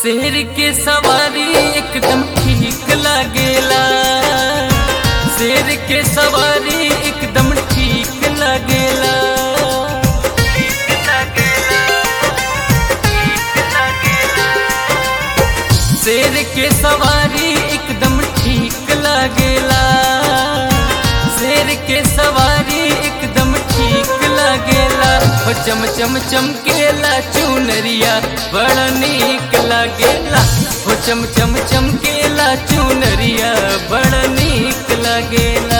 शेर के सवारी एकदम ठीक लागेला शेर के सवारी एकदम ठीक लागेला शेर के सवारी एकदम ठीक लागेला शेर के सवारी एकदम ठीक लागेला हो चम चम चमकेला चुनरिया बड़ा नीक लागेला हो चम चम चमकेला चुनरिया बड़ा नीक लागेला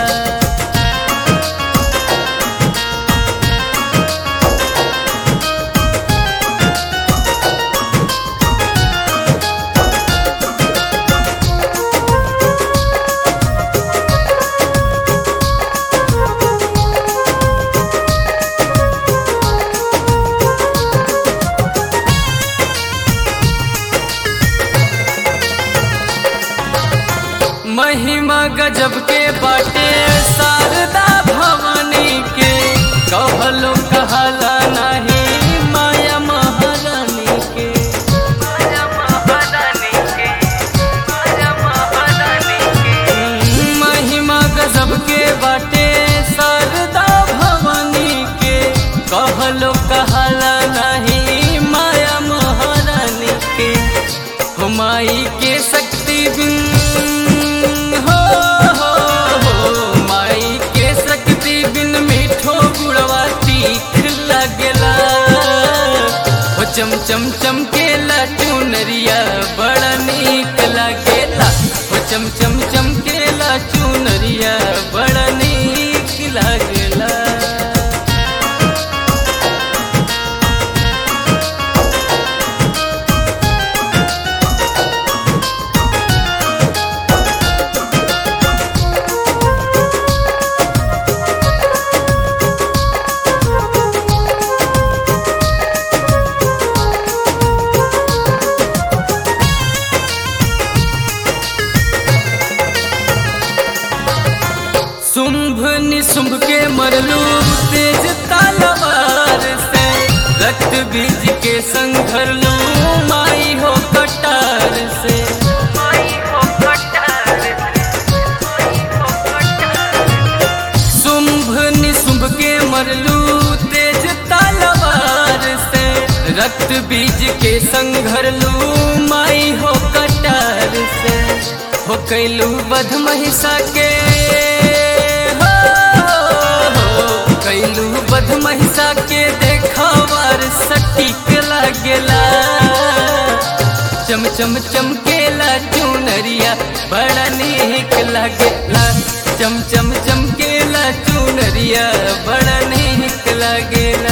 महिमा गजब के बाटे शारदा भवानी के कहलो कहला नहीं माया महारानी के माया महारानी के माया महारानी के महिमा गजब के बाटे शारदा भवानी के कहलो कहला नहीं माया महारानी के हुमाई के शक्ति बिन हो हो हो माई के शक्ति बिन मीठो गुड़वा तीख लगला हो चम चम चमकेला चुनरिया बड़ा नीक लागेला हो चम चम चमकेला चुनरिया बड़ा नीक लागेला शुंभ निशुंभ के मरलू तेज तलवार से रक्त बीज के संघरलू माई हो कटार से शुंभ निशुंभ के मरलू तेज तलवार से रक्त बीज के संघरलू माई हो कटार से हो कैलू बध महिषा के हो, हो, कैलू बध महिषा के देखावार सटीक लागेला चम चम चमकेला चुनरिया बड़ा नीक लागेला चम चम चमकेला चुनरिया बड़ा नीक लागेला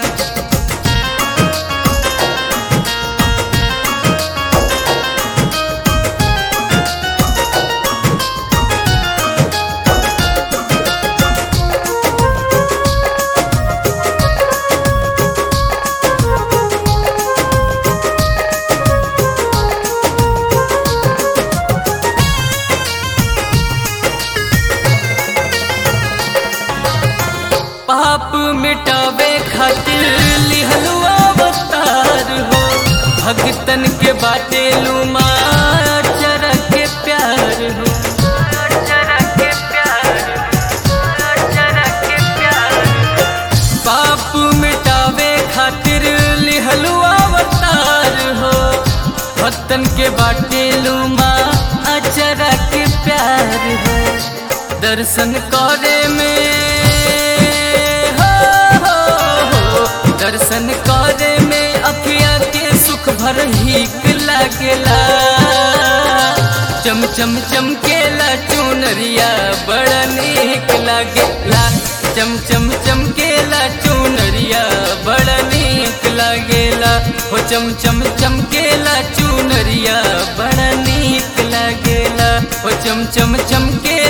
पाप मिटावे खातिर लिहलू अवतार हो भगतन के बाटे लुमा चरक के प्यार हो पाप मिटावे खातिर लिहलू अवतार हो भक्तन के बाटे लुमा अचरा के प्यार हो दर्शन करे में हो, हो, हो, दर्शन करे में अखिया के सुख भर हिक लागेला चम चम चमकेला चुनरिया बड़ा नीक लागेला चम चम चमकेला चुनरिया बड़ा नीक लागेला हो चम चम चमकेला चुनरिया बड़ा नीक लागेला हो चम चम चमके